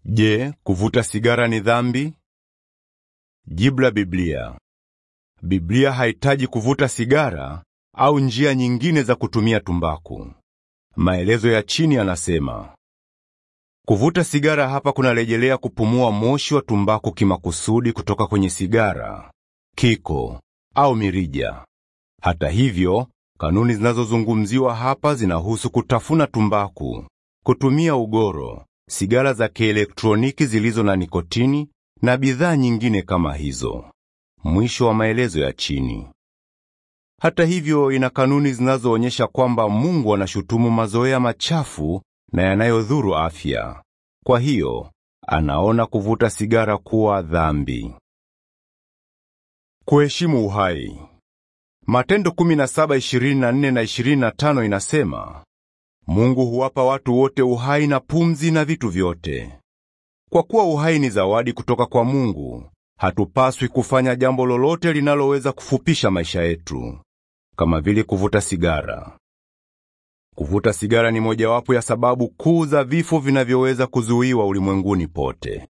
Je, kuvuta sigara ni dhambi? Jibu la Biblia. Biblia haitaji kuvuta sigara au njia nyingine za kutumia tumbaku. Maelezo ya chini yanasema kuvuta sigara hapa kunarejelea kupumua moshi wa tumbaku kimakusudi kutoka kwenye sigara, kiko au mirija. Hata hivyo, kanuni zinazozungumziwa hapa zinahusu kutafuna tumbaku, kutumia ugoro, sigara za kielektroniki zilizo na nikotini na bidhaa nyingine kama hizo. Mwisho wa maelezo ya chini. Hata hivyo, ina kanuni zinazoonyesha kwamba Mungu anashutumu mazoea machafu na yanayodhuru afya. Kwa hiyo, anaona kuvuta sigara kuwa dhambi. Kuheshimu uhai. Matendo 17:24 na 25 inasema, Mungu huwapa watu wote uhai na pumzi na vitu vyote. Kwa kuwa uhai ni zawadi kutoka kwa Mungu, hatupaswi kufanya jambo lolote linaloweza kufupisha maisha yetu, kama vile kuvuta sigara. Kuvuta sigara ni mojawapo ya sababu kuu za vifo vinavyoweza kuzuiwa ulimwenguni pote.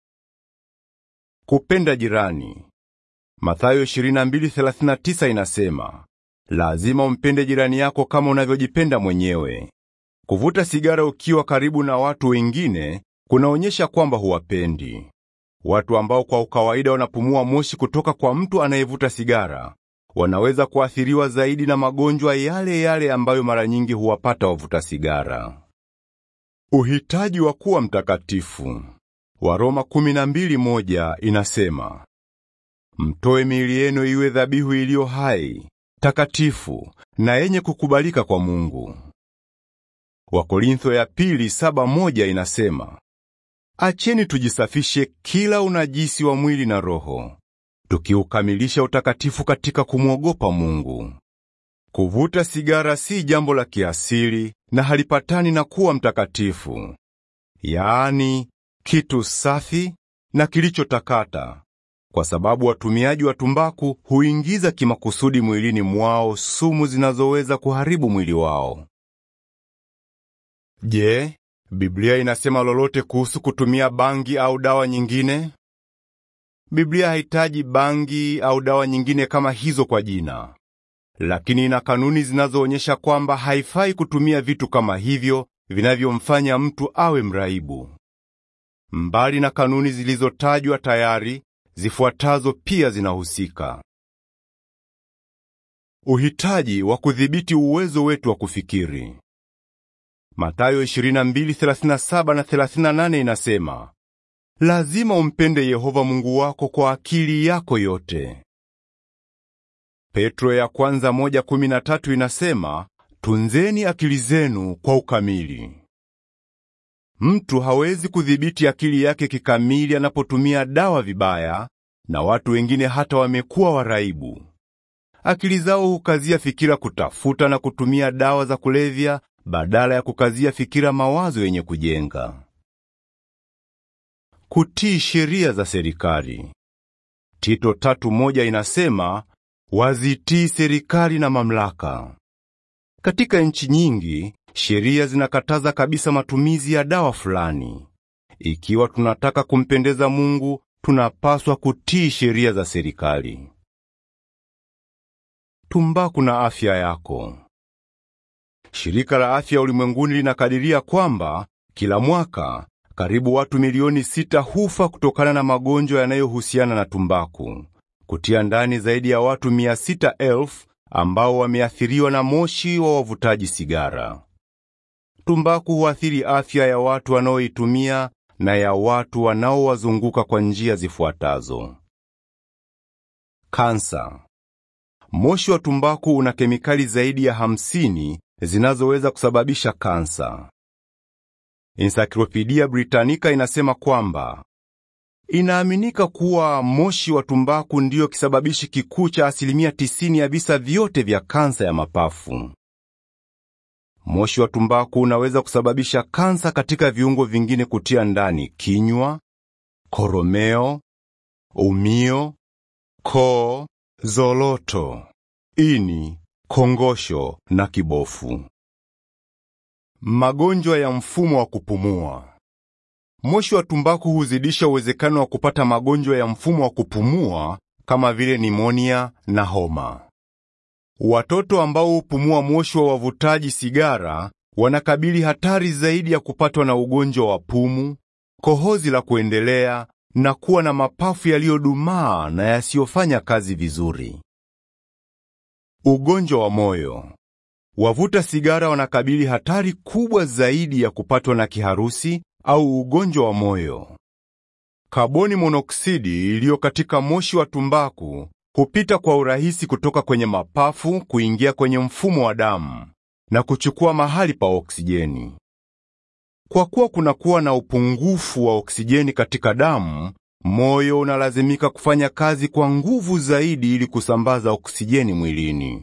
Kupenda jirani. Mathayo 22:39 inasema, lazima umpende jirani yako kama unavyojipenda mwenyewe. Kuvuta sigara ukiwa karibu na watu wengine kunaonyesha kwamba huwapendi. Watu ambao kwa kawaida wanapumua moshi kutoka kwa mtu anayevuta sigara wanaweza kuathiriwa zaidi na magonjwa yale yale ambayo mara nyingi huwapata wavuta sigara. Uhitaji wa kuwa mtakatifu. Waroma 12:1 inasema, mtoe miili yenu iwe dhabihu iliyo hai, takatifu na yenye kukubalika kwa Mungu. Wakorintho ya pili 7:1 inasema, acheni tujisafishe kila unajisi wa mwili na roho tukiukamilisha utakatifu katika kumwogopa Mungu. Kuvuta sigara si jambo la kiasili na halipatani na kuwa mtakatifu, yaani kitu safi na kilichotakata, kwa sababu watumiaji wa tumbaku huingiza kimakusudi mwilini mwao sumu zinazoweza kuharibu mwili wao. Je, Biblia inasema lolote kuhusu kutumia bangi au dawa nyingine? Biblia haitaji bangi au dawa nyingine kama hizo kwa jina, lakini ina kanuni zinazoonyesha kwamba haifai kutumia vitu kama hivyo vinavyomfanya mtu awe mraibu. Mbali na kanuni zilizotajwa tayari, zifuatazo pia zinahusika: uhitaji wa kudhibiti uwezo wetu wa kufikiri. Mathayo 22:37 na 38 inasema Lazima umpende Yehova Mungu wako kwa akili yako yote. Petro ya kwanza moja kumi na tatu inasema, tunzeni akili zenu kwa ukamili. Mtu hawezi kudhibiti akili yake kikamili anapotumia dawa vibaya, na watu wengine hata wamekuwa waraibu. Akili zao hukazia fikira kutafuta na kutumia dawa za kulevya badala ya kukazia fikira mawazo yenye kujenga. Kutii sheria za serikali. Tito tatu moja inasema wazitii serikali na mamlaka. Katika nchi nyingi, sheria zinakataza kabisa matumizi ya dawa fulani. Ikiwa tunataka kumpendeza Mungu, tunapaswa kutii sheria za serikali. Tumbaku na afya yako. Shirika la Afya Ulimwenguni linakadiria kwamba kila mwaka karibu watu milioni sita hufa kutokana na magonjwa yanayohusiana na tumbaku, kutia ndani zaidi ya watu mia sita elfu ambao wameathiriwa na moshi wa wavutaji sigara. Tumbaku huathiri afya ya watu wanaoitumia na ya watu wanaowazunguka kwa njia zifuatazo: kansa. Moshi wa tumbaku una kemikali zaidi ya hamsini zinazoweza kusababisha kansa. Encyclopedia Britannica inasema kwamba inaaminika kuwa moshi wa tumbaku ndiyo kisababishi kikuu cha asilimia tisini ya visa vyote vya kansa ya mapafu. Moshi wa tumbaku unaweza kusababisha kansa katika viungo vingine kutia ndani kinywa, koromeo, umio, koo, zoloto, ini, kongosho na kibofu. Magonjwa ya mfumo wa kupumua. moshi wa tumbaku huzidisha uwezekano wa kupata magonjwa ya mfumo wa kupumua kama vile nimonia na homa. Watoto ambao hupumua moshi wa wavutaji sigara wanakabili hatari zaidi ya kupatwa na ugonjwa wa pumu, kohozi la kuendelea na kuwa na mapafu yaliyodumaa na yasiyofanya kazi vizuri. Ugonjwa wa moyo. Wavuta sigara wanakabili hatari kubwa zaidi ya kupatwa na kiharusi au ugonjwa wa moyo. Kaboni monoksidi iliyo katika moshi wa tumbaku hupita kwa urahisi kutoka kwenye mapafu kuingia kwenye mfumo wa damu na kuchukua mahali pa oksijeni. Kwa kuwa kunakuwa na upungufu wa oksijeni katika damu, moyo unalazimika kufanya kazi kwa nguvu zaidi ili kusambaza oksijeni mwilini.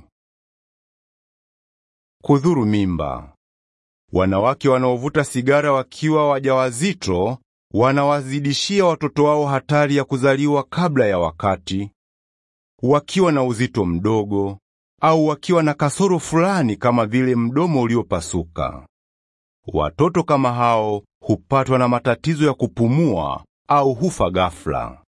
Kudhuru mimba. Wanawake wanaovuta sigara wakiwa wajawazito wanawazidishia watoto wao hatari ya kuzaliwa kabla ya wakati, wakiwa na uzito mdogo au wakiwa na kasoro fulani kama vile mdomo uliopasuka. Watoto kama hao hupatwa na matatizo ya kupumua au hufa ghafla.